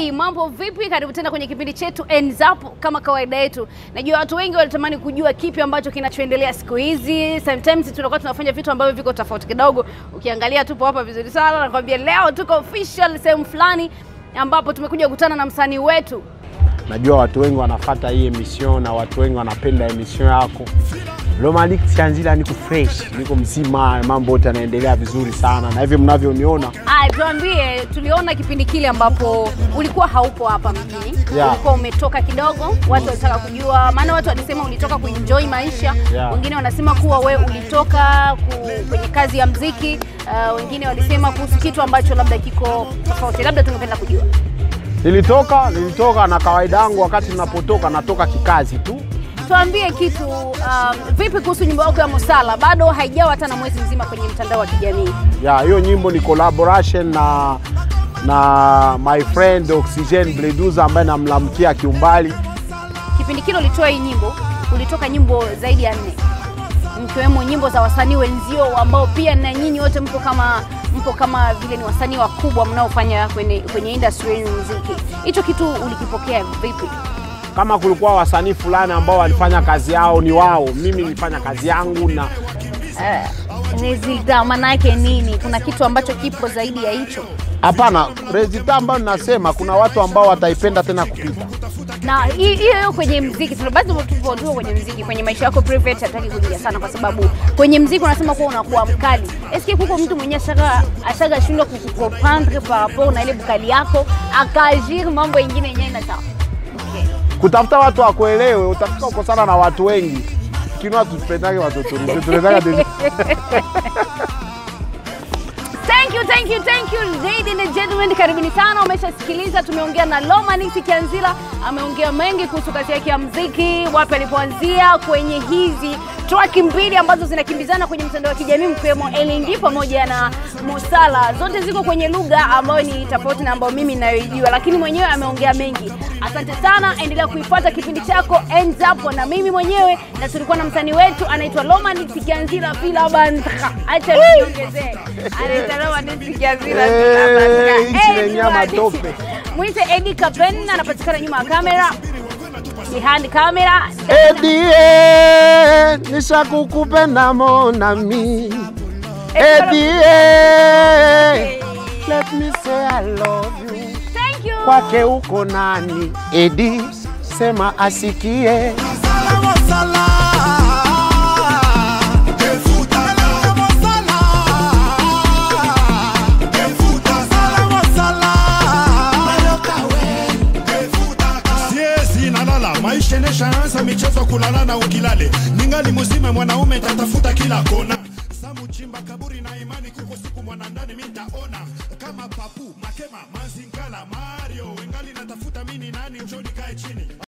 mtazamaji, mambo vipi? Karibu tena kwenye kipindi chetu Ends Up. Kama kawaida yetu, najua watu wengi walitamani kujua kipi ambacho kinachoendelea siku hizi. Sometimes tunakuwa tunafanya vitu ambavyo viko tofauti kidogo. Ukiangalia tupo hapa vizuri sana, nakwambia leo tuko official sehemu fulani ambapo tumekuja kukutana na msanii wetu Najua watu wengi wanafata hii emission na watu wengi wanapenda emission yako. Romantic Sianzila, niko fresh, niko mzima, mambo yote yanaendelea vizuri sana, na hivi mnavyoniona Aya, tuambie, tuliona kipindi kile ambapo ulikuwa haupo hapa mjini Yeah. ulikuwa umetoka kidogo, watu walitaka kujua, maana watu walisema ulitoka kuenjoy maisha Yeah. wengine wanasema kuwa we ulitoka ku, kwenye kazi ya mziki uh, wengine walisema kuhusu kitu ambacho labda kiko tofauti, labda tungependa kujua. nilitoka nilitoka na kawaida yangu, wakati ninapotoka natoka kikazi tu. Tuambie kitu um, vipi kuhusu nyimbo yako ya Musala? Bado haijawa hata na mwezi mzima kwenye mtandao wa kijamii. Ya hiyo nyimbo ni collaboration na na my friend Oxygen Bleduza ambaye namlamkia kiumbali. Kipindi kile ulitoa hii nyimbo, ulitoka nyimbo zaidi ya nne, mkiwemo nyimbo za wasanii wenzio ambao pia na nyinyi wote mpo kama mpo kama vile ni wasanii wakubwa mnaofanya kwenye, kwenye industry ya muziki. Hicho kitu ulikipokea vipi? Kama kulikuwa wasanii fulani ambao walifanya kazi yao ni wao, mimi nilifanya kazi yangu na Resulta maana yake nini? Kuna kitu ambacho kipo zaidi ya hicho? hapana, resulta ambayo ninasema kuna watu ambao wataipenda tena kupita. na hi- hiyo hiyo kwenye mziki tuna basi tupo tu kwenye mziki kwenye maisha yako private hataki kuingia sana kwa sababu kwenye mziki unasema kuwa unakuwa mkali eske kuko mtu mwenye ashaga ashaga shindwa kukuprendre par rapport na ile bukali yako akaagir mambo ingine yenyewe na sawa okay. Kutafuta watu wakuelewe, utafika uko sana na watu wengi kinwa tupendage watoto tunapendaga deli- Thank you, thank you, thank you ladies and gentlemen, karibuni sana. Umeshasikiliza, tumeongea na Lomanix Kianzila, ameongea mengi kuhusu kazi yake ya mziki, wapi alipoanzia kwenye hizi track mbili ambazo zinakimbizana kwenye mtandao wa kijamii mkiwemo LND pamoja na Musala. Zote ziko kwenye lugha ambayo ni tofauti na ambayo mimi ninayoijua, lakini mwenyewe ameongea mengi. Asante sana, endelea kuifuata kipindi chako Ends Up na mimi mwenyewe, na tulikuwa na msanii wetu anaitwa Lomanix Kianzila Fila Bandra. Acha niongezee. Anaitwa Lomanix Kianzila Fila Eh, Bandra. nchi Eh, yenye nyama tuwadi- tope. Mwite Eddie Kapen anapatikana nyuma ya kamera. Behind camera. Edie, nishakukupenda monami Edie, let me say I love you. Thank you. Kwake uko nani? Edi, sema asikie. siezi nalala maisha ineshaanza michezo kulala na ukilale ningali muzime mwanaume tatafuta kila kona samuchimba kaburi na imani kuko siku mwanandani mintaona kama papu makema mazingala mario ingali natafuta mini nani njoni